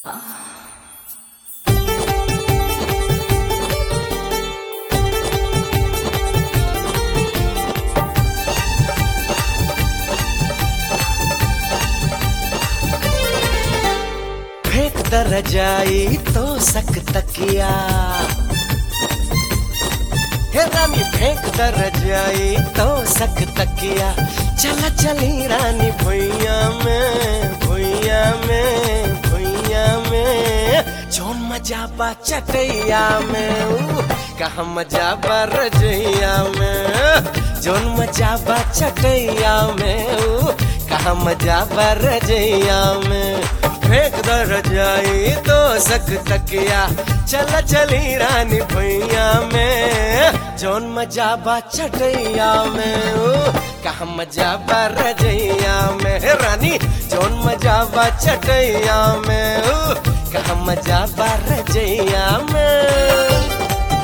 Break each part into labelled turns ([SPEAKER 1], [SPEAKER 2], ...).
[SPEAKER 1] फेंक दर जाई तो सक तकिया हे रानी फेंक दर जाई तो सक तकिया चला चली रानी भुइया में भुइया में भुइया में जोन मजा बा चटैया में ऊ, कहा मजा बा रजैया में जोन मजा बा चटैया में ऊ, कहा मजा बा रजैया में फेंक दर जाई तो सक तकिया चल चली रानी भैया में जौन मजा बा चटैया में ओ कहा मजा बा रजैया में हे रानी जौन मजा बा चटैया में ओ कहा मजा बा रजैया में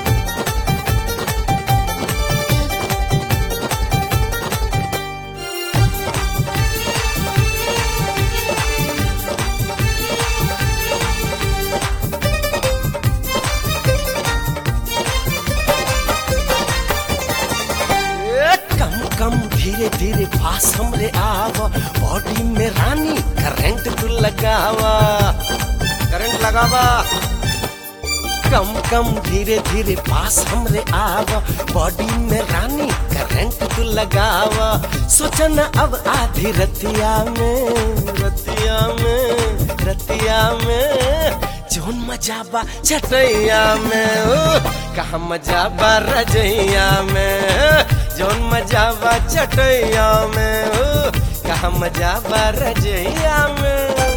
[SPEAKER 1] ए, कम कम धीरे धीरे पास हमरे आव बॉडी में रानी करंट तू लगावा करंट लगावा कम कम धीरे धीरे पास हमरे आव बॉडी में रानी करंट तू लगावा सोचना अब आधी रतिया में रतिया में रतिया में जोन मजा बा चटैया में ओ कहा मजा बा रजैया में जोन मजा बा चटैया में ओ कहा मजा बा रजैया में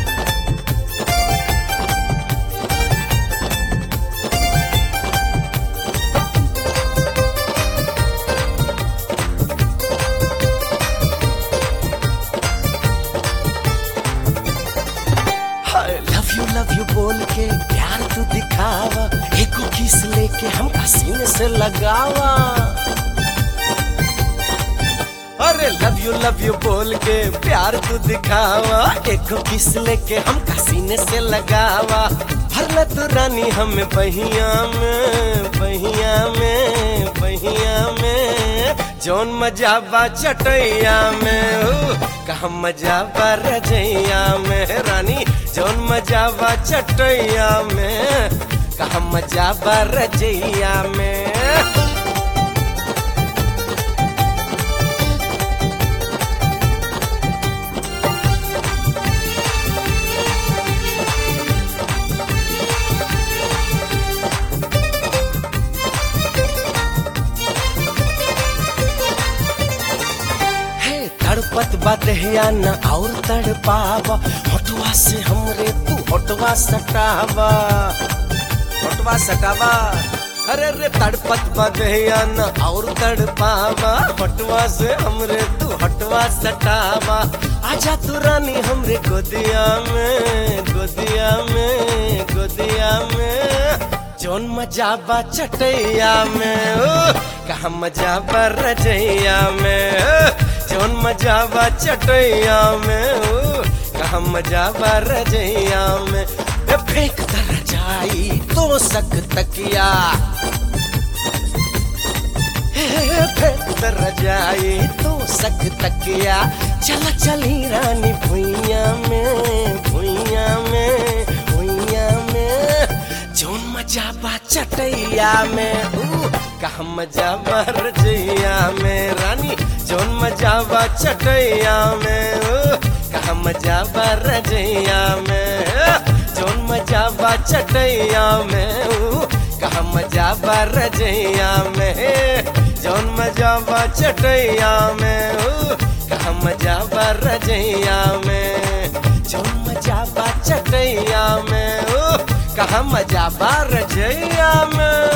[SPEAKER 1] लव यू लव यू बोल के प्यार तू दिखावा एको किस लेके हम सीने से लगावा अरे लव यू लव यू बोल के प्यार तू दिखावा एको किस लेके हम सीने से लगावा भरला तू रानी हमें बहिया में बहिया में बहिया में जौन मजा बा चटैया में ओ कहा मजा बा रजैया में रानी जौन मजा बा चटैया में कहा मजा बा रजैया में हे तड़पत बदहिया न और तड़पावा होटवा से हमरे तू होटवा सटावा होटवा सटावा अरे रे तड़पत बदहिया न और तड़पावा होटवा से हमरे तू होटवा सटावा आजा तू रानी हमरे गोदिया में गोदिया में गोदिया में जौन मजा बा चटैया में ओ कहा मजा बा रजैया में ओ, जौन मजा बा चटैया में ओ कहा मजा बा रजैया में ए, फेंक दर जाई तो सक तकिया ए, फेंक दर जाई तो सक तकिया चला चली रानी भुइया में भुइया में भुइया में जौन मजा बा चटैया में ऊ कहा मजा बा रजैया में रानी जौन मजा बा चटैया में ऊ कहा मजा बा रजैया में जौन मजा बा चटैया में ऊ कहा मजा बा रजैया में जौन मजा बा चटैया में ऊ कहा मजा बा रजैया में जौन मजा बा चटैया में ऊ कहा मजा बा रजैया में